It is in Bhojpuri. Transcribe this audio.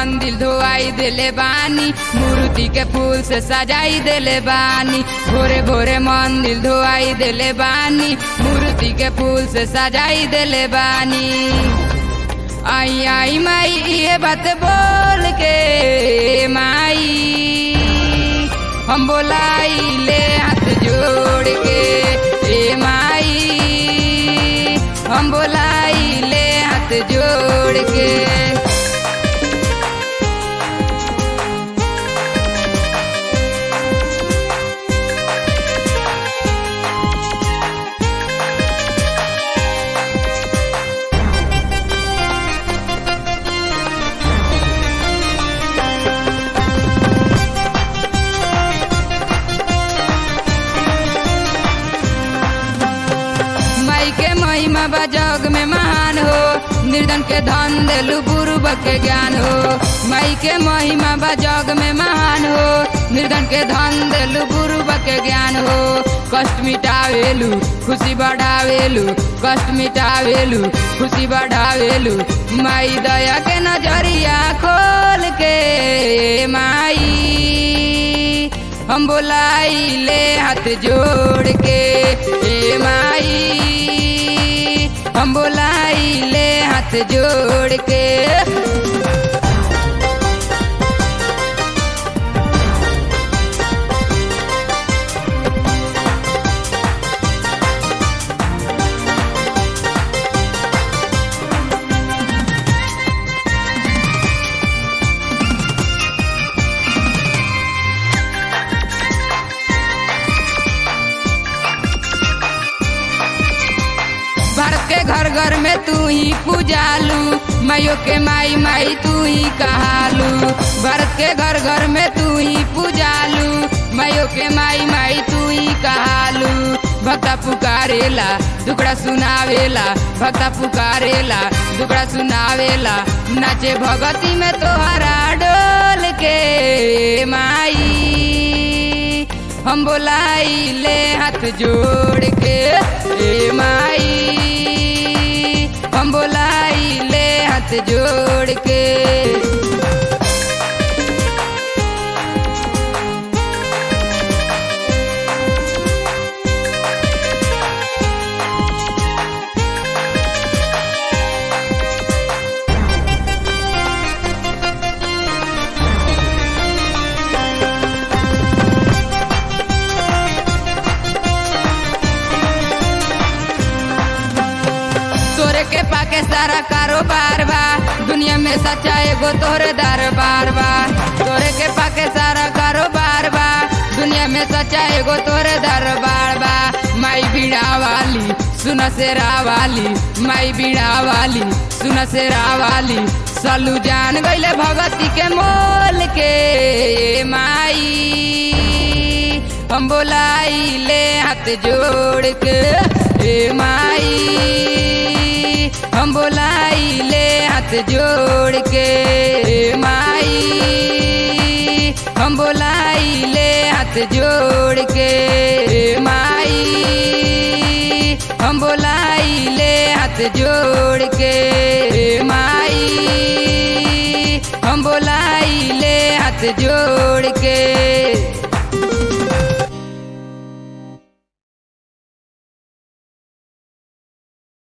मंदिर धोआई देले बानी मूर्ति के फूल से सजाई देले बानी भोरे भोरे मंदिर धोआई देले बानी मूर्ति के फूल से सजाई देले बानी आई आई माई ये बात बोल के माई हम बोलाई ले हाथ जोड़ के ए माई हम बोलाई ले हाथ जोड़ के माई के महिमा बा जग में महान हो निर्धन के धन देलू पूर्व के ज्ञान हो माई के महिमा बा जग में महान हो निर्धन के धन देलू पूर्व के ज्ञान हो कष्ट मिटावेलू खुशी बढ़ावेलू कष्ट मिटावेलू खुशी बढ़ावेलू माई दया के नजरिया खोल के माई हम बोलाई ले हाथ जोड़ के ए माई हम बोलाई ले हाथ जोड़ के भारत के घर घर में तू ही पूजालू माइयो के माई माई तू ही कहालू भारत के घर घर में तू ही पूजालू माइयो के माई माई तू ही कहालू भक्ता पुकारेला दुकड़ा सुनावेला भक्ता पुकारेला दुकड़ा सुनावेला नाचे भगती में तोहरा डोल के माई हम बोलाई ले हाथ जोड़ के ए माई हम बोलाई ले हाथ जोड़ के तोरे के पाके सारा कारोबार बा दुनिया में सच्चा एगो तोरे दरबार बा तोरे के पाके सारा कारोबार बा दुनिया में सच्चा एगो तोरे दरबार बा माई बीड़ा वाली सुन से वाली माई बीड़ा वाली सुन से वाली सलू जान गईले भगती के मोल के माई हम बोलाई ले हाथ जोड़ के ए माई हम बोलाई ले हाथ जोड़ के ए माई हम बोलाई ले हाथ जोड़ के ए माई हम बोलाई ले हाथ जोड़ के